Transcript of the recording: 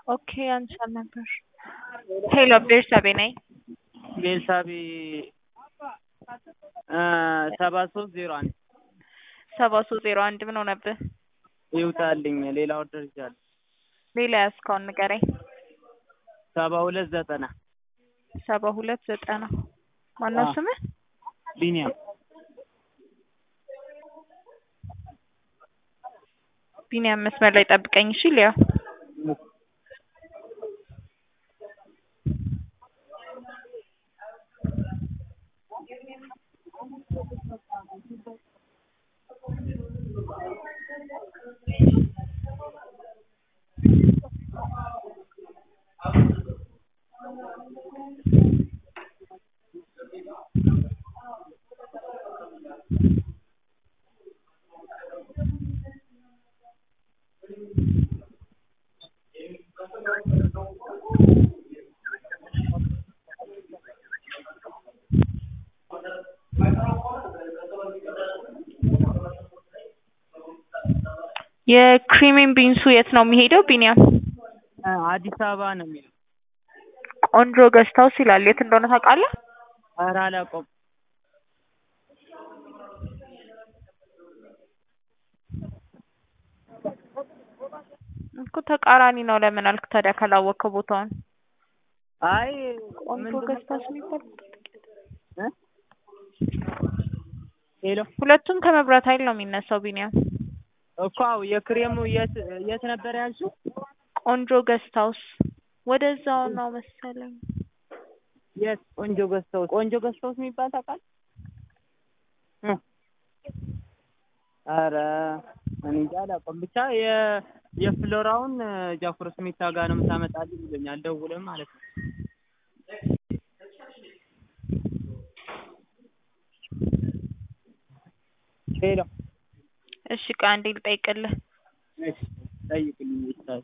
ኦኬ አንቺን ነበር። ሄሎ ቤርሳቤ ነኝ። ቤርሳቤ ሰባ ሶስት ዜሮ አንድ ሰባ ሶስት ዜሮ አንድ ምን ሆነብህ? ይውጣልኝ። ሌላ ኦርደር ይዣለሁ። ሌላ ያዝከውን ንገረኝ። ሰባ ሁለት ዘጠና ሰባ ሁለት ዘጠና ማነው አዎ። ስምህ? ቢኒያም ቢኒያም መስመር ላይ ጠብቀኝ እሺ። ሊያ የክሪሚን ቢንሱ የት ነው የሚሄደው? ቢኒያም እ አዲስ አበባ ነው የሚለው። ቆንጆ ገስታውስ ይላል። የት እንደሆነ ታውቃለህ? ኧረ አላውቀውም። እኮ ተቃራኒ ነው። ለምን አልክ ታዲያ ካላወቅከው ቦታውን? አይ ቆንጆ ምንድን ነው ገስታውስ የሚባል እ ሄሎ ሁለቱም ከመብራት ኃይል ነው የሚነሳው። ቢኒያም እኮ አዎ፣ የክሬሙ የት የት ነበር ያልሽው? ቆንጆ ገስታውስ ወደዛው ነው መሰለኝ። የት ቆንጆ ገዝተውት ቆንጆ ገዝተውት የሚባል ታውቃለህ? እ ኧረ እኔ እንጃ አላውቀውም። ብቻ የ የፍሎራውን ጃኩሮ ስሜታ ጋር ነው የምታመጣልኝ ብሎኛል። ደውልም ማለት ነው። ሄሎ እሺ ቆይ አንዴ ልጠይቅልህ። እሺ ጠይቅልኝ ይችላል።